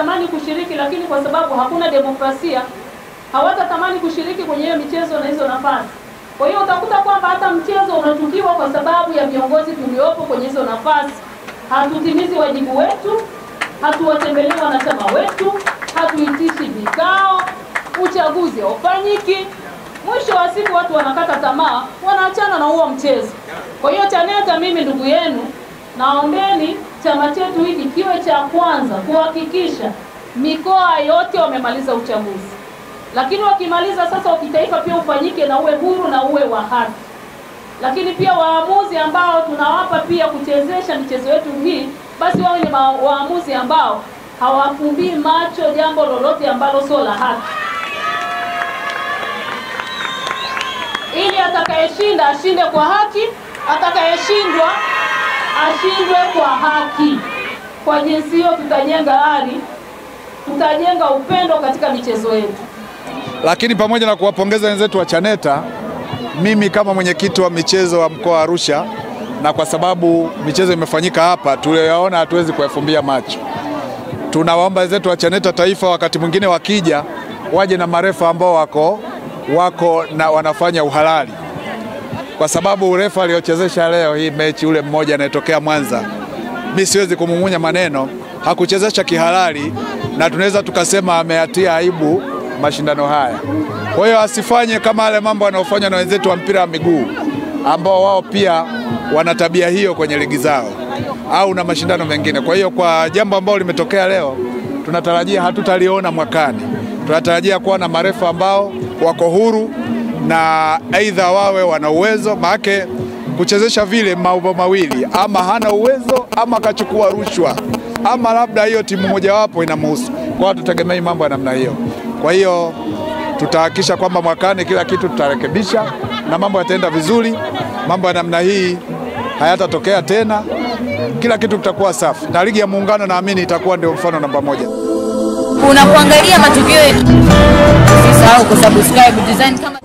wanatamani kushiriki, lakini kwa sababu hakuna demokrasia hawatatamani kushiriki kwenye hiyo michezo na hizo nafasi. Kwa hiyo utakuta kwamba hata mchezo unatukiwa kwa sababu ya viongozi tuliopo kwenye hizo nafasi. Hatutimizi wajibu wetu, hatuwatembelei wanachama wetu, hatuitishi vikao, uchaguzi haufanyiki. Mwisho wa siku watu wanakata tamaa, wanaachana na huo mchezo. Kwa hiyo CHANETA, mimi ndugu yenu, naombeni chama chetu hiki kiwe cha kwanza kuhakikisha mikoa yote wamemaliza uchaguzi, lakini wakimaliza sasa wa kitaifa pia ufanyike na uwe huru na uwe wa haki. Lakini pia waamuzi ambao tunawapa pia kuchezesha michezo yetu hii, basi wawe ni ma- waamuzi ambao hawafumbii macho jambo lolote ambalo sio la haki, ili atakayeshinda ashinde kwa haki, atakayeshindwa ashindwe kwa haki. Kwa jinsi hiyo tutajenga ari, tutajenga upendo katika michezo yetu. Lakini pamoja na kuwapongeza wenzetu wa CHANETA, mimi kama mwenyekiti wa michezo wa mkoa wa Arusha, na kwa sababu michezo imefanyika hapa, tuliyoyaona hatuwezi kuyafumbia macho. Tunawaomba wenzetu wa CHANETA taifa, wakati mwingine wakija, waje na marefa ambao wako wako na wanafanya uhalali, kwa sababu urefa aliochezesha leo hii mechi, ule mmoja anayetokea Mwanza, mi siwezi kumung'unya maneno, hakuchezesha kihalali, na tunaweza tukasema ameatia aibu mashindano haya. Kwa hiyo asifanye kama yale mambo yanayofanywa na wenzetu wa mpira wa miguu ambao wao pia wana tabia hiyo kwenye ligi zao au na mashindano mengine. Kwa hiyo kwa jambo ambalo limetokea leo, tunatarajia hatutaliona mwakani. Tunatarajia kuwa na marefa ambao wako huru na aidha wawe wana uwezo, maake kuchezesha vile mambo mawili, ama hana uwezo ama akachukua rushwa ama labda hiyo timu mojawapo inamhusu. Kwa hiyo tutegemei mambo ya namna hiyo. Kwa hiyo tutahakikisha kwamba mwakani kila kitu tutarekebisha na mambo yataenda vizuri. Mambo ya namna hii hayatatokea tena, kila kitu kitakuwa safi, na ligi ya Muungano naamini itakuwa ndio mfano namba moja. Unapoangalia matukio yetu, usisahau kusubscribe Design kama